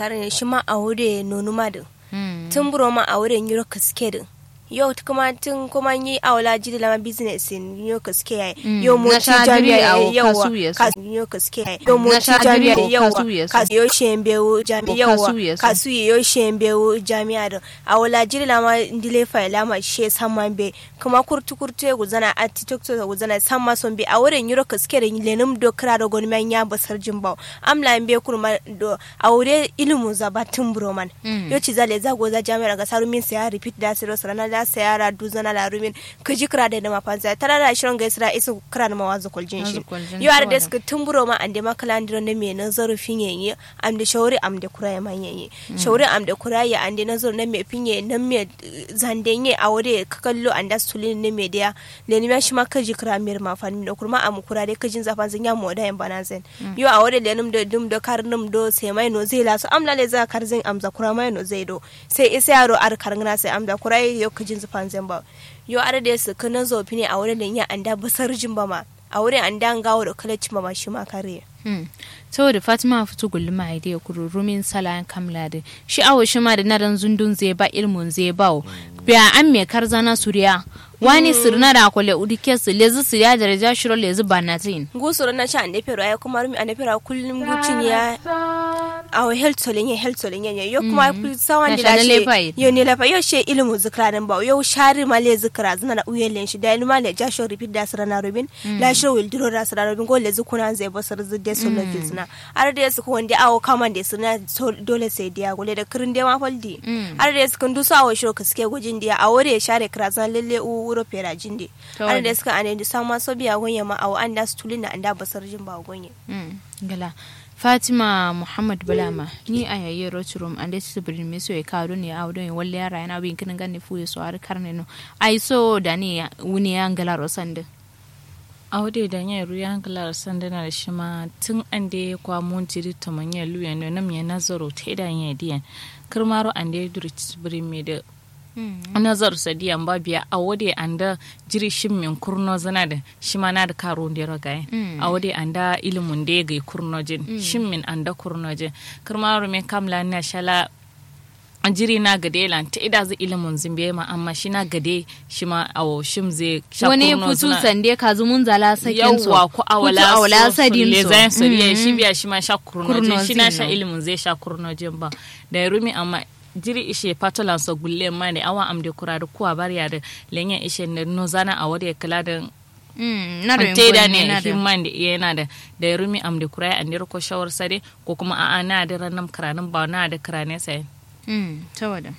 karin shi ma a wuri nonu ma din tun buro ma a wurin yuro kaske din yau kuma tun kuma yi awala jiri lama business in yau kaske yayi yau mo ci jami'a yawa kasu yau kaske yayi yau mo ci jami'a yawa kasu yau shembe jami'a yawa kasu yau shembe jami'a din awala jiri lama ndile fa lama she samman be kuma kurtu kurtu ya guzana a tiktok ta guzana samma son be a wurin yuro kaske da lenum do kra da gon man ya basar jimbaw amla be kurma do aure ilimu zabatun broman yau ci zale zago za jami'a ga sarumin sai ya repeat da siro sarana da sa yara duzana la rumin ka ji kira da na mafanza tara da shirin ga isra isu kira na mawazu kuljin shi yo ar da suka tumburo ma ande makala ndiro ne me na zarufin yayi am da shawari am da kura man yayi shawari am da kura ya ande na zuru ne me finye nan me zandenye a wore ka kallo anda sulin ne me dia le ni shi ma ka ji kira mir ma fani da kurma am kura dai ka jin zafan zan ya moda yan bana zen yo a wore le num da dum da kar num do sai mai no zai lasu am le za kar zin am za kura mai no zai do sai isa yaro ar karngana sai am da kura yo ka jin zafan zan ba yo are da su kana zofi ne a wurin da ya anda basar jin ba ma a wurin anda an gawo da kalaci ma shi ma kare saboda fatima fito gulma a idea kururumin salayan kamla da shi awo shi ma da naran zundun zai ba ilmun zai ba biya an me karzana suriya wani sirna da kwale udike su lezi su ya daraja shiro lezi banatin gusuru na sha ande pero ay kuma rumi ande pero kullum gucin ya aw health solin ya health solin ya yo kuma ku sawan da shi yo ne lafa yo she ilmu zikra nan ba yo shari ma le zikra zina da uyelen shi da ilma le ja shiro repeat da sirana rubin la shiro wil diro da sirana rubin go le zikuna zai basar zidde solo fitna ar da su ko wanda awo kaman da sirna dole sai dia gole da kirin da ma faldi ar da su kun dusa awo shiro kaske gujin dia a wore share krazan lalle u wuro pera jinde har da suka ane da sama so biya gonye ma awo an da su tulina an da basar jin ba gonye gala fatima muhammad bulama ni a yayi roturum an da su birin me so ya kawo ne a wadon walle yara yana bin kinin ganne fu so har karne no ai so da ne wuni ya ngala rosande a wadai da yin ruya hankalar sandana da shi ma tun an da ya kwamo jiri ta manyan luya ne na mai nazaro ta idan ya diyan kirmaro an da ya duri birin me da nazar sadiyan ba biya a wade an da jiri shin min kurno zana da shi ma na da karo da raga a wade an da ilimin da ya gai kurno jin shin min an da kurno jin kirmaro me kamla na shala jiri na gade lan ta ida zai ilimin zimbe ma amma shi na gade shi ma awo shim zai sha wani putu sande ka zumun zala sakin so yawwa ko awala awala sadin le so zan so ya shi biya shi ma sha kurno shi na sha ilimin zai sha kurno jin ba da rumi amma jiri ishe patolan so gulle ma ne awa am de kuradu kuwa bariya da lenya ishe ne no zana a wade kala da na da teda ne himman da yana da da rumi am de kurai an ko shawar sade ko kuma a'a na da ranam karanin ba na da karane sai tawada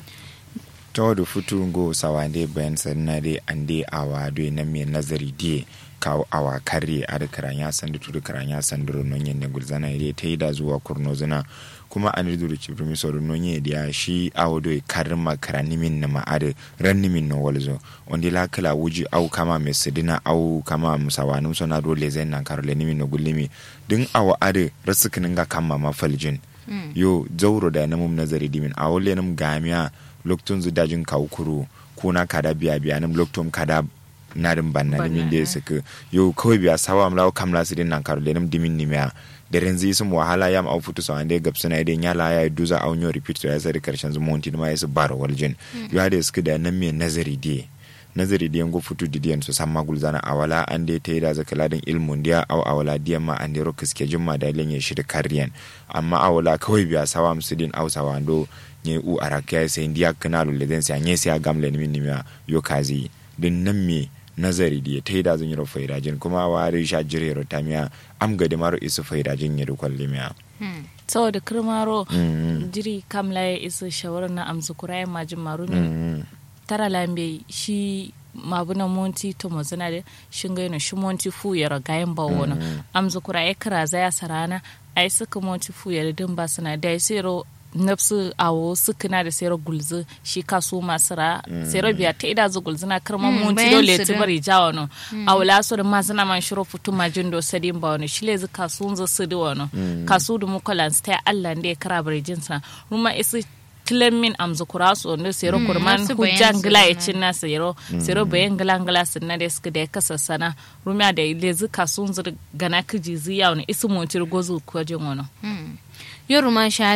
tawadu futu go sawande bayan sanna de ande awa do na me nazari die kawo awa kare a da karanya sandu tudu karanya sandu non yen gulzana ide ta yi da zuwa kurno zina kuma an ridu ci primi so non ye dia shi awo do karma karani min na ma ade ranni min no walzo ondi la kala wuji au kama me sidina au kama musawanum so na do lezen nan karole ni min no gullimi din awa ade rasukinin ga kama mafaljin yo zauro da namum nazari dimin a wole nam gamiya loktun zu dajin kawukuru kuna kada biya biya nam loktum kada narin banna dimin da suka yo kawai biya sawa amla kam la sidin nan karo nam dimin ni miya da renzi sum wahala yam au futu so ande gab suna idan yala ya duza au nyo repeat to ya sari karshen zu monti ma yasu bar waljin yo hade suka da nan me nazari die nazari diyan go futu didiyan so samma gulzana awala an dai ta yi da zaka ladin ilmun diya au awala diyan ma an dai ro kiske jumma da lenye shi da kariyan amma awala kawai biya sawa musidin au sawa ndo nye u araka sai ndiya kana lulle den sai nye sai gamle ni min nimiya yo kazi din nan me nazari diya ta yi da zan yi ro faidajin kuma wari sha jire ro tamiya am gade maro isu faidajin ya dukwan limiya saboda kirmaro jiri kamla ya isa shawarar na amsa kurayen majin marumi tara lambe shi mabuna monti to mazana da shinga yana shi monti fu ya ragayen ba wani amza kura ya kira zaya sarana ai suka monti fu ya din ba suna da sero nafsu awo suka na da sero gulzu shi kaso masu ra sero biya ta ida zu gulzu na karma monti dole ta bari jawa no awula so da mazana man shiro futu majin do sadin ba wani shi le zu kaso zu su da wani kaso da mukalan ta Allah da ya kara bari jinsa ruma isi tilen min am zukura so ne sero kurman hujjan gila ya cin na sero sero bayan gila gila sun na da suka da ya kasa sana rumiya da ile zuka sun zur gana kiji ziya wani isu montir gozu ko jin wani yoru ma sha